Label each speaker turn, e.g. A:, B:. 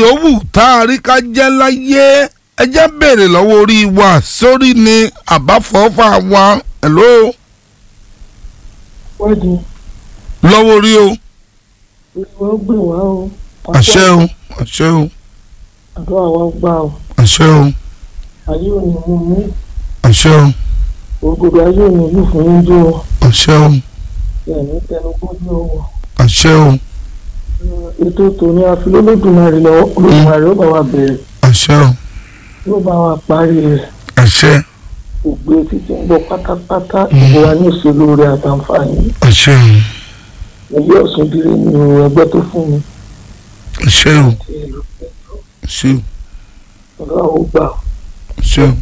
A: yòówù tá a rí ká jẹ́ láyé ẹ jẹ́ béèrè lọ́wọ́ orí wa sórí ni àbáfọ́fà wa hello
B: wádìí
A: lọ́wọ́ orí o
B: ìwọ gbè wá o.
A: àṣẹ o àṣẹ o
B: àdúrà wa gbà o.
A: àṣẹ o
B: ayé ò ní mú mú
A: àṣẹ o
B: ògùdù ayé ò ní lù fún yín jó o.
A: àṣẹ o
B: ẹ̀mí tẹnu gbójú o.
A: àṣẹ o
B: ètò tòní àfilólódùmarè lọ́wọ́ olódùmarè ó bá wa bẹ̀rẹ̀
A: àṣẹ o
B: yóò bá wa parí rẹ̀
A: àṣẹ
B: ògbé títí ń bọ̀ pátápátá ìbò wa ní òṣèlú rẹ̀ àtàǹfààní
A: àṣẹ o
B: ẹgbẹ́ ọ̀sùn dire ni o ẹgbẹ́ tó fún mi
A: àṣẹ o
B: ti ìlú
A: àṣẹ o
B: ọ̀dọ́ àwọn gbà
A: àṣẹ o